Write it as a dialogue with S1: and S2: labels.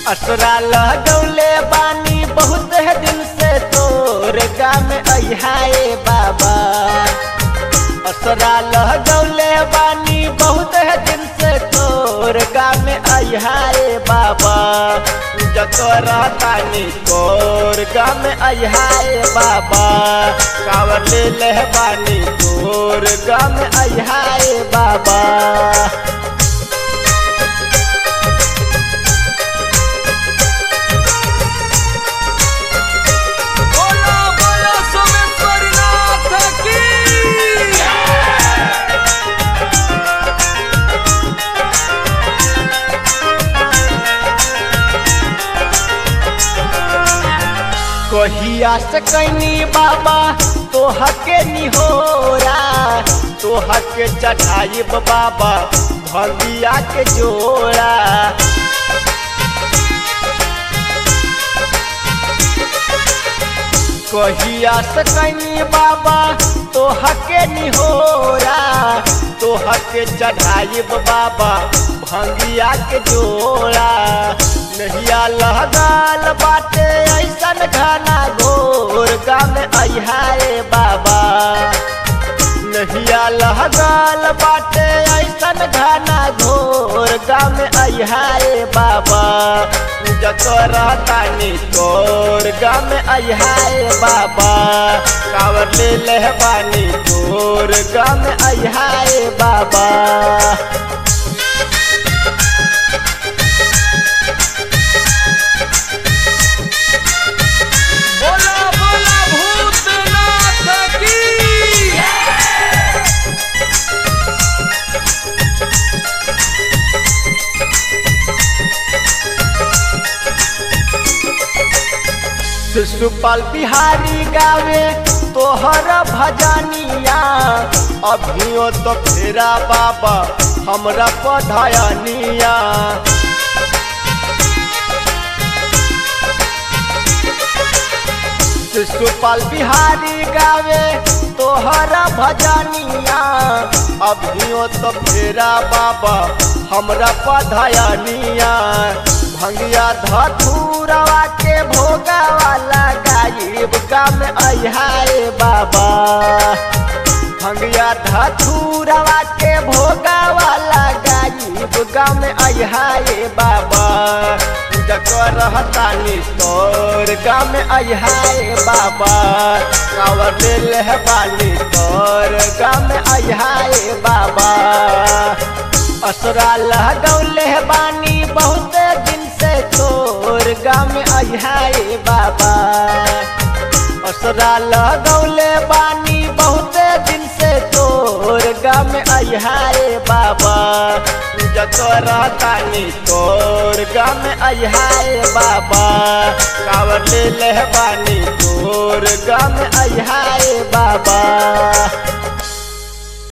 S1: असरा लगौले बानी बहुत है दिन से तोर गाम अहाए बाबा असरा लगौले बानी बहुत है दिन से तोर गाम अहाए बाबा जकर तानी तोर गाम अहाए बाबा कावर ले ले बानी तोर गाम अहाए बाबा
S2: बोलो बोलो सोमेश्वरी नाथ की
S1: कहिया से कैनी बाबा तोह के निहोरा तोह के चढ़ाइब बाबा भगिया के जोड़ा कहिया से कैनी बाबा तोह के निहोरा तोह के चढ़ाइब बाबा भंगिया के जोड़ा नहिया लहगाल बाटे ऐसन घना घोर गाम अहाए बाबा नहिया लहगाल बाटे ऐसन घना घोर गाम अहाए बाबा जकर तानी तोर गाम अहाए बाबा कावर ले ले बानी तोर गाम अहाए बाबा
S2: बोलो बोलो भूतनाथ की
S1: शिशुपाल बिहारी गावे तोहर भजनिया अभियो तो फेरा बाबा हमरा पधयनिया शिशुपाल बिहारी गावे तोहर भजनिया अभियो तो फेरा बाबा हमरा पधयनिया भंगिया धथुरवा के भोगा वाला गायब काम अहाए बाबा भंगिया धथुरवा के भोगा वाला गायब काम अहाए बाबा जकर रहतानी तोर गाम अहाए बाबा कावर ले बानी तोर गाम अहाए बाबा असरा लगौले बानी बहुत दिन से तोर गाम अहाए बाबा असरा लगौले बानी बहुत दिन से तोर गाम अहाए बाबा जकर तानी तोर गाम अहाए बाबा कावर ले ले बानी तोर गाम अहाए बाबा